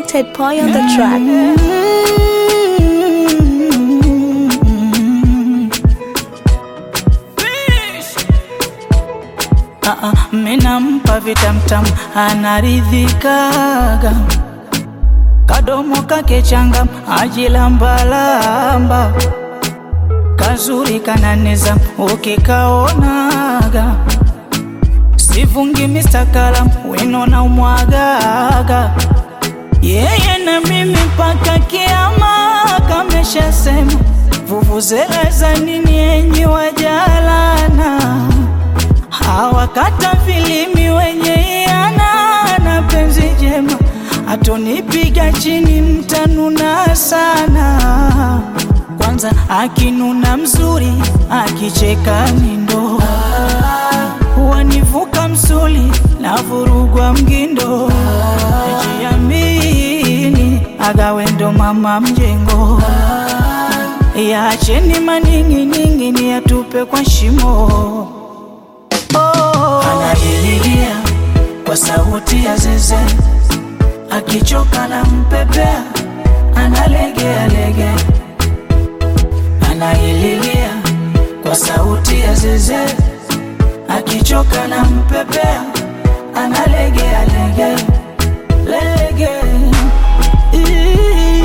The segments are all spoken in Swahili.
Ted Pie on the track. Ah, ah, minampa vitamtam anaridhikaga kadomo kake changam ajilambalamba kazuri kananiza ukikaonaga sivungi mistakala wino na umwagaga yeye na mimi mpaka kiama kameshasema vuvuzela za nini enyi wajalana hawakata filimi wenye iana na penzi jema atonipiga chini mtanuna sana kwanza akinuna mzuri akicheka nindo wanivuka msuli na vurugwa mgindo jiamini agawendo mama mjengo yacheni maning'iningi ni yatupe kwa shimo oh. Anaililia kwa sauti ya zeze, akichoka na mpepea, analegea lege. Anaililia kwa sauti ya zeze, akichoka na mpepea, analegea lege lege. Ii-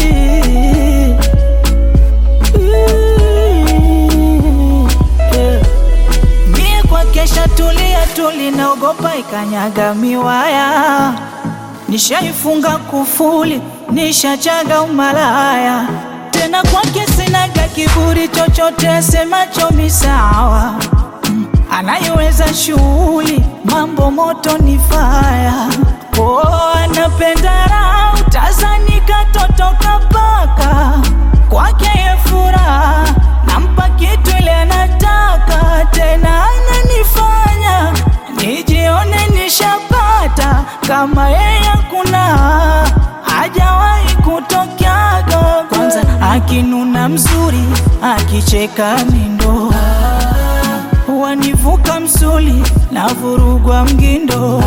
ii- yeah. Mie kwa kesha tulia tuli naogopa ikanyaga miwaya, nishaifunga kufuli, nishachaga umalaya tena kwake sinaga kiburi chochote semacho misawa Mm, anaiweza shughuli mambo moto ni faya oh, anapenda raha utazani katotoka paka kwake ye furaha nampa kitu ile anataka tena ananifanya nijione nishapata kama yeye kuna hajawahi kutokaga kwanza akinuna mzuri akicheka mindo wanivuka msuli na vurugwa mgindo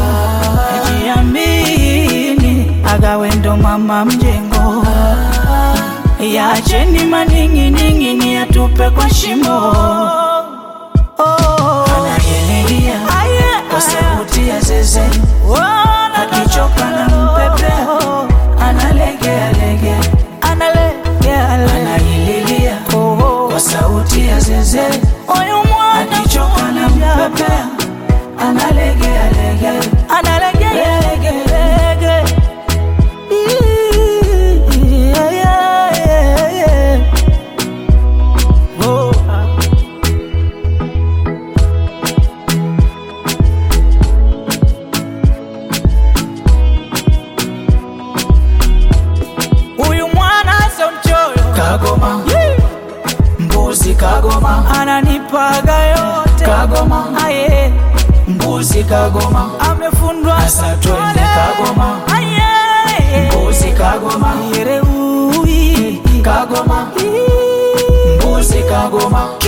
jiamini agawendo mama mjengo yacheni maning'ining'ini yatupe kwa shimo oh. Anayelilia kwa sauti ya zeze akichoka na mpepea analegea lege anaililia kwa sauti ya zeze akichoka na mpepea analegea lege lege lege Yeah, yeah, yeah, yeah. Oh. Huyu mwana sio mchoyo, kagoma mbuzi, kagoma ananipaga yote, kagoma aye mbuzi, kagoma amefundwa sasa, twende kagoma aye mbuzi, kagoma yereui, kagoma mbuzi, kagoma